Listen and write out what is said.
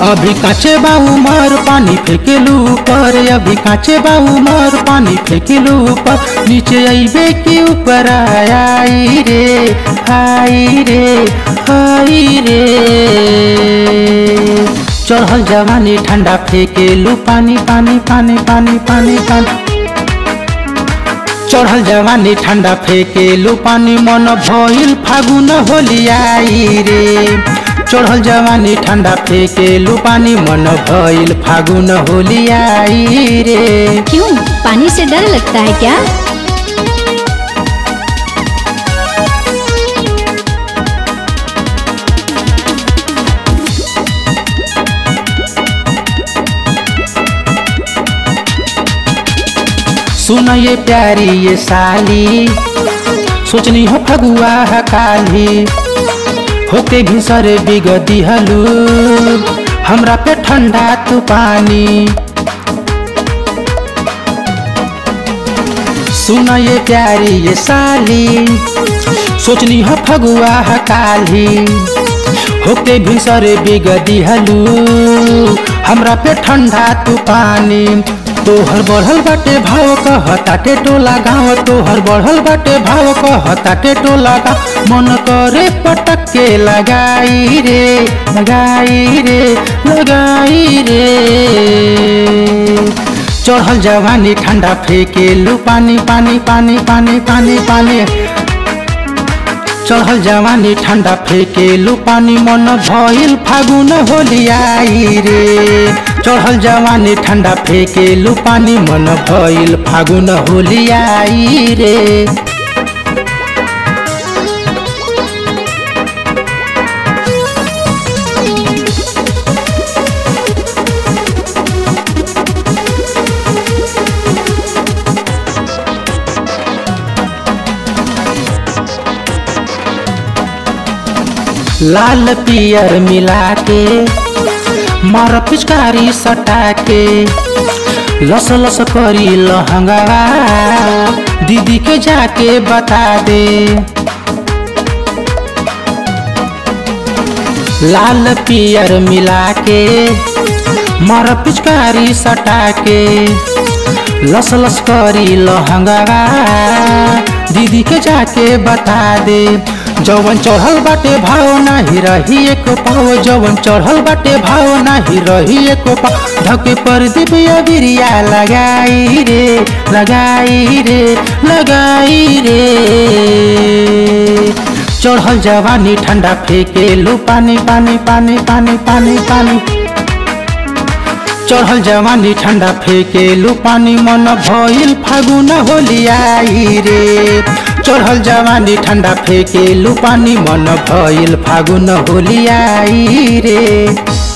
अभी काचे बा उमर पानी फेंकेलू ऊपर अभी काचे बा उमर पानी फेंकेलू ऊपर नीचे आईबे के ऊपर आई रे आई रे आई रे चढ़ल जवानी ठंडा फेंकेलू पानी पानी पानी पानी पानी पानी चढ़ल जवानी ठंडा फेंकेलू पानी मन भइल फागुन होली आई रे चढ़ल जवानी ठंडा फेंकेलू पानी मन भइल फागुन होली आई रे क्यों पानी से डर लगता है क्या सुन ये प्यारी ये साली सोचनी हो फगुआ है काली होके भी सरे बिगदी हलू हमरा पे ठंडा तू पानी सुन ये प्यारी ये साली सोचनी हो फगुआ है काली होके भी सरे बिगदी हलू हमरा पे ठंडा तू पानी तोहर बढ़ल बाटे भाव कहताटे टोला गाँव तोहर बढ़ल बाटे भाव कहताटे टोला गाँव मन करे पटक के लगाई रे लगाई रे लगाई रे चढ़ल जवानी ठंडा फेंकेलू पानी पानी पानी पानी पानी पानी चढ़ल जवानी ठंडा फेंकेलू पानी मन भइल फागुन होली आई रे चढ़ल जवानी ठंडा फेंकेलू पानी मन भइल फागुन होली आई रे लाल पियर मिला के मार पिचकारी सटा के लस लस करी लहंगा दीदी के जाके बता दे लाल पियर मिला के मार पिचकारी सटा के लस लस करी लहंगा दीदी के जाके बता दे जवन चढ़ल बाटे भाव नाही रही एक पाव जवन चढ़ल बाटे भाव नाही रही एक पाव धके पर दिव्य बिरिया लगाई रे लगाई रे लगाई रे चढ़ल जवानी ठंडा फेंकेलू पानी पानी पानी पानी पानी पानी चढ़ल जवानी ठंडा फेंकेलू पानी मन भइल फागुन होली आई रे चढ़ल जवानी ठंडा फेंकेलू पानी मन भइल फागुन होली आई रे